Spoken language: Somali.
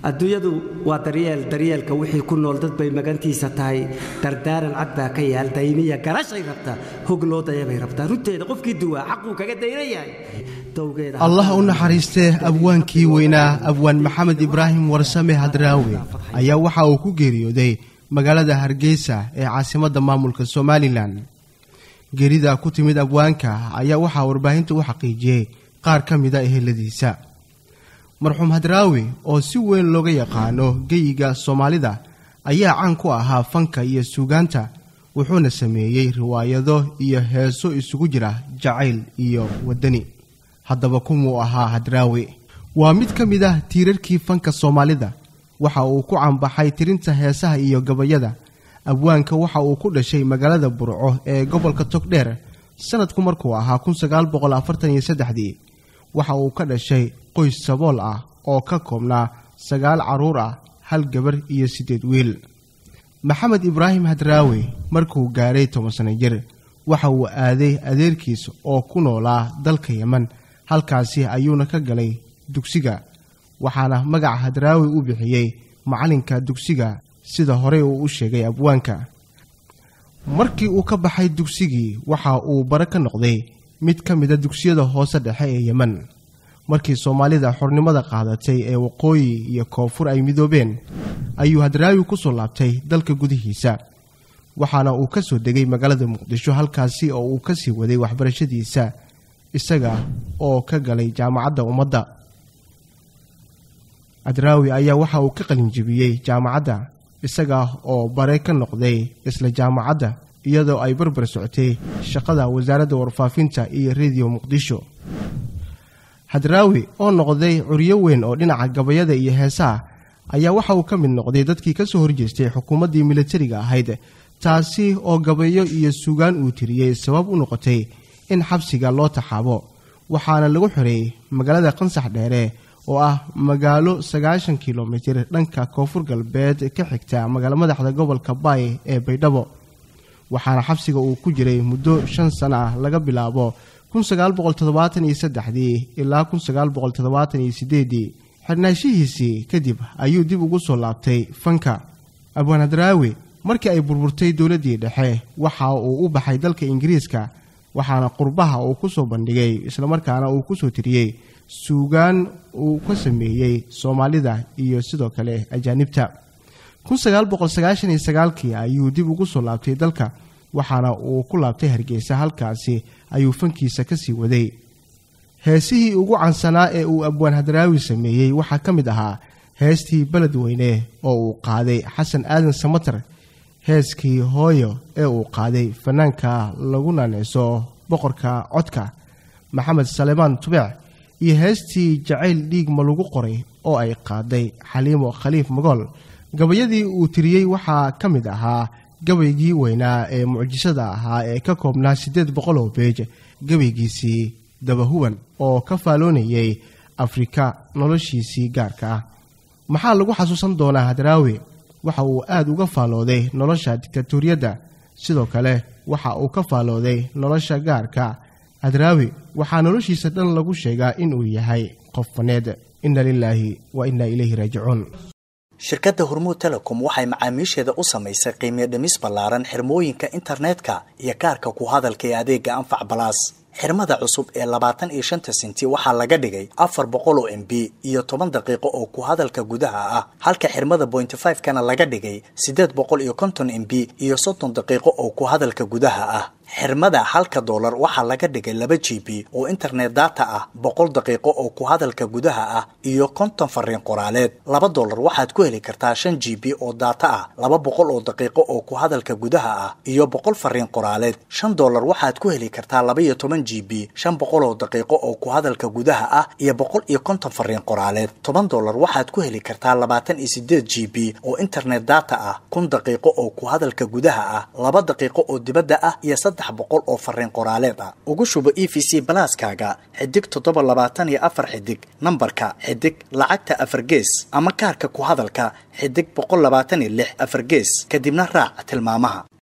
adduunyadu waa daryeel daryeelka wixii ku nool dad bay magantiisa tahay dardaaran cad baa ka yaal dayniya garashay rabtaa hog loo dayabay rabtaa runteeda qofkii duwaa xaquu kaga dayna yahay dowgeeda allah u naxariistee abwaankii weynaa abwaan maxamed ibraahim warsame hadraawe ayaa waxa uu ku geeriyooday magaalada hargeysa ee caasimadda maamulka somalilan geerida ku timid abwaanka ayaa waxaa warbaahinta u xaqiijiyey qaar ka mida eheladiisa marxuum hadraawi oo si weyn looga yaqaano geyiga soomaalida ayaa caan ku ahaa fanka iyo suugaanta wuxuuna sameeyey riwaayado iyo heeso isugu jira jacayl iyo waddani haddaba kumuu ahaa hadraawi waa mid ka mid ah tiirarkii fanka soomaalida waxa uu ku canbaxay tirinta heesaha iyo gabayada abwaanka waxa uu ku dhashay magaalada burco ee gobolka togdheer sanadku markuu ahaa kunsagaalboqolafartaniyosaddexdii waxa uu ka dhashay qoys sabool ah oo ka koobnaa sagaal carruur ah hal gabar iyo siddeed wiil maxamed ibraahim hadraawe markuu gaadhay toban sano jir waxa uu aaday adeerkiis oo ku noolaa dalka yeman halkaasi ayuuna ka galay dugsiga waxaana magaca hadraawi u bixiyey macallinka dugsiga sida horey uu u sheegay abwaanka markii uu ka baxay dugsigii waxa uu bare ka noqday mid ka mida dugsiyada hoose dhexe ee yeman markii soomaalida xornimada qaadatay ee waqooyi iyo koonfur ay midoobeen ayuu hadraawi ku soo laabtay dalka gudihiisa waxaana uu ka soo degay magaalada muqdisho halkaasi oo uu ka sii waday waxbarashadiisa isaga oo ka galay jaamacadda ummadda hadraawi ayaa waxa uu ka qalinjibiyey jaamacadda isaga oo bare ka noqday isla jaamacadda iyadoo ay barbar socotay shaqada wasaaradda warfaafinta iyo rediyo muqdisho hadraawi oo noqday curyo weyn oo dhinaca gabayada iyo heesaha ayaa waxa uu ka mid noqday dadkii ka soo horjeestay xukuumaddii militariga ahayd taasi oo gabayo iyo sugaan uu tiriyey sabab u noqotay in xabsiga loo taxaabo waxaana lagu xoreeyey magaalada qansax dheere oo ah magaalo sagaashan kilomitir dhanka koonfur galbeed ka xigta magaalo madaxda gobolka baay ee baydhabo waxaana xabsiga uu ku jiray muddo shan sano ah laga bilaabo kunsagaalboqoltoddobaataniyosaddexdii ilaa kunsagaalboqoltoddobaataniyosiddeedii xirnaashihiisii kadib ayuu dib ugu soo laabtay fanka abwaan hadraawi markii ay burburtay dowladdii dhexe waxa uu u baxay dalka ingiriiska waxaana qurbaha uu ku soo bandhigay islamarkaana uu ku soo tiriyey suugaan uu ka sameeyey soomaalida iyo sidoo kale ajaanibta kunsagaalboqolsagaashaniyoagaalkii ayuu dib ugu soo laabtay dalka waxaana uu ku laabtay hargeysa halkaasi ayuu fankiisa ka sii waday heesihii ugu cansanaa ee uu abwaan hadraawi sameeyey waxaa ka mid ahaa heestii beledweyne oo uu qaaday xasan aadan samatar heeskii hooyo ee uu qaaday fanaanka lagu naaneyso boqorka codka maxamed salemaan tubeec iyo heestii jacayl dhiig ma lagu qoray oo ay qaaday xaliimo khaliif magool gabayadii uu tiriyey waxaa ka mid ahaa gabaygii weynaa ee mucjisada ahaa ee ka koobnaa siddeed boqol oo beej gabaygiisii dabahuban oo ka faaloonayay afrika noloshiisii gaarka ah maxaa lagu xasuusan doonaa hadraawi waxa uu aad uga faalooday nolosha diktatoriyadda sidoo kale waxa uu ka faalooday nolosha gaarka hadraawi waxaa noloshiisa dhan lagu sheegaa inuu yahay qof faneed inna lilaahi wa inna ilayhi raajicuun shirkadda hormuud telecom waxay macaamiisheeda u samaysay qiimiyo dhimis ballaaran xirmooyinka internetka iyo kaarka ku hadalka ee adeega anfac balaas xirmada cusub ee labaatan iyo shanta senti waxaa laga dhigay afar boqol oo m b iyo toban daqiiqo oo ku hadalka gudaha ah halka xirmada bointy five kana laga dhigay siddeed boqol iyo konton m b iyo soddon daqiiqo oo ku hadalka gudaha ah xirmada halka doolar waxaa laga dhigay laba g b oo internet data ah boqol daqiiqo oo ku hadalka gudaha ah iyo konton fariin qoraaleed laba doolar waxaad ku heli kartaa shan g b oo data ah laba boqol oo daqiiqo oo ku hadalka gudaha ah iyo boqol fariin qoraaleed shan doolar waxaad ku heli kartaa laba iyo toban g b shan boqol oo daqiiqo oo ku hadalka gudaha ah iyo boqol iyo konton fariin qoraaleed toban doolar waxaad ku heli kartaa labaatan iyo sideed g b oo internet data ah kun daqiiqo oo ku hadalka gudaha ah laba daqiiqo oo dibadda ah iyo saddex boqol oo fariin qoraaleed ah ugu shubo e v c balaaskaaga xidig toddoba labaatan iyo afar xidig nambarka xidig lacagta afar gees ama kaarka ku hadalka xidig boqol labaatan iyo lix afar gees kadibna raac tilmaamaha